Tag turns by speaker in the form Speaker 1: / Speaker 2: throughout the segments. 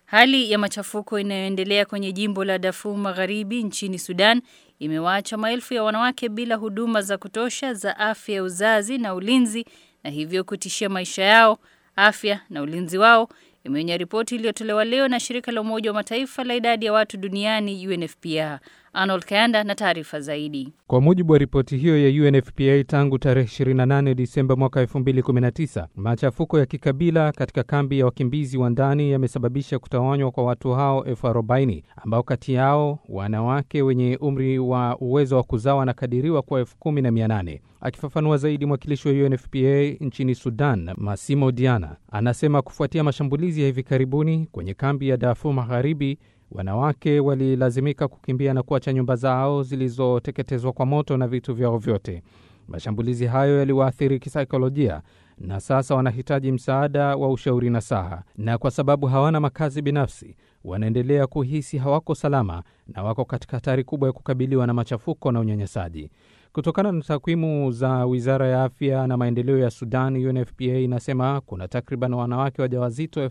Speaker 1: Hali ya machafuko inayoendelea kwenye jimbo la Darfur Magharibi nchini Sudan imewaacha maelfu ya wanawake bila huduma za kutosha za afya ya uzazi na ulinzi na hivyo kutishia maisha yao, afya na ulinzi wao, imeonya ripoti iliyotolewa leo na shirika la Umoja wa Mataifa la idadi ya watu duniani UNFPA. Arnold Kayanda na taarifa zaidi.
Speaker 2: Kwa mujibu wa ripoti hiyo ya UNFPA, tangu tarehe 28 Disemba mwaka 2019, machafuko ya kikabila katika kambi ya wakimbizi wa ndani yamesababisha kutawanywa kwa watu hao elfu arobaini ambao kati yao wanawake wenye umri wa uwezo wa kuzaa wanakadiriwa kwa elfu kumi na mia nane. Akifafanua zaidi, mwakilishi wa UNFPA nchini Sudan, Massimo Diana, anasema kufuatia mashambulizi ya hivi karibuni kwenye kambi ya Darfur Magharibi, wanawake walilazimika kukimbia na kuacha nyumba zao zilizoteketezwa kwa moto na vitu vyao vyote. Mashambulizi hayo yaliwaathiri kisaikolojia na sasa wanahitaji msaada wa ushauri na saha, na kwa sababu hawana makazi binafsi, wanaendelea kuhisi hawako salama na wako katika hatari kubwa ya kukabiliwa na machafuko na unyanyasaji. Kutokana na takwimu za wizara ya afya na maendeleo ya Sudan, UNFPA inasema kuna takriban wanawake wajawazito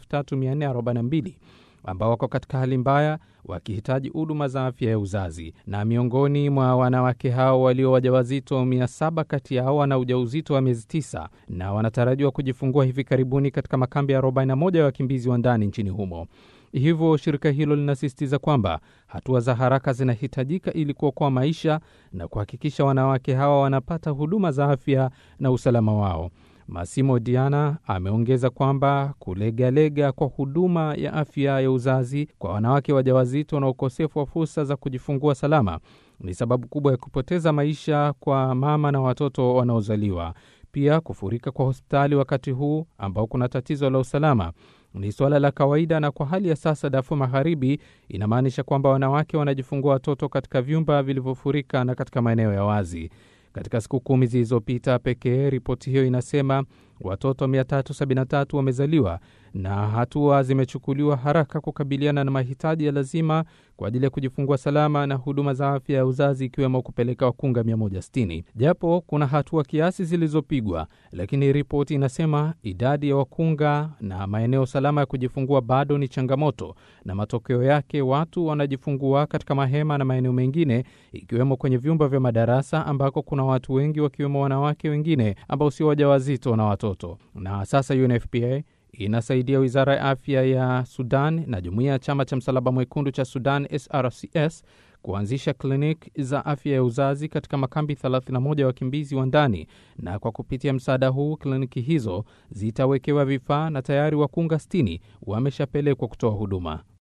Speaker 2: 3442 ambao wako katika hali mbaya wakihitaji huduma za afya ya uzazi, na miongoni mwa wanawake hao walio wajawazito, 700 kati yao wana ujauzito wa miezi 9 na wanatarajiwa kujifungua hivi karibuni katika makambi ya 41 ya wakimbizi wa ndani nchini humo. Hivyo shirika hilo linasisitiza kwamba hatua za haraka zinahitajika ili kuokoa maisha na kuhakikisha wanawake hawa wanapata huduma za afya na usalama wao. Massimo Diana ameongeza kwamba kulegalega kwa huduma ya afya ya uzazi kwa wanawake wajawazito na ukosefu wa fursa za kujifungua salama ni sababu kubwa ya kupoteza maisha kwa mama na watoto wanaozaliwa. Pia kufurika kwa hospitali wakati huu ambao kuna tatizo la usalama ni suala la kawaida, na kwa hali ya sasa Darfur Magharibi inamaanisha kwamba wanawake wanajifungua watoto katika vyumba vilivyofurika na katika maeneo ya wazi. Katika siku kumi zilizopita pekee, ripoti hiyo inasema watoto 373 wamezaliwa na hatua zimechukuliwa haraka kukabiliana na mahitaji ya lazima kwa ajili ya kujifungua salama na huduma za afya ya uzazi ikiwemo kupeleka wakunga 160. Japo kuna hatua kiasi zilizopigwa, lakini ripoti inasema idadi ya wakunga na maeneo salama ya kujifungua bado ni changamoto, na matokeo yake watu wanajifungua katika mahema na maeneo mengine, ikiwemo kwenye vyumba vya madarasa ambako kuna watu wengi, wakiwemo wanawake wengine ambao sio wajawazito na watoto. Na sasa UNFPA inasaidia wizara ya afya ya Sudan na jumuiya ya chama cha msalaba mwekundu cha Sudan SRCS kuanzisha kliniki za afya ya uzazi katika makambi 31 ya wakimbizi wa ndani, na kwa kupitia msaada huu kliniki hizo zitawekewa vifaa na tayari wakunga 60 wameshapelekwa kutoa huduma.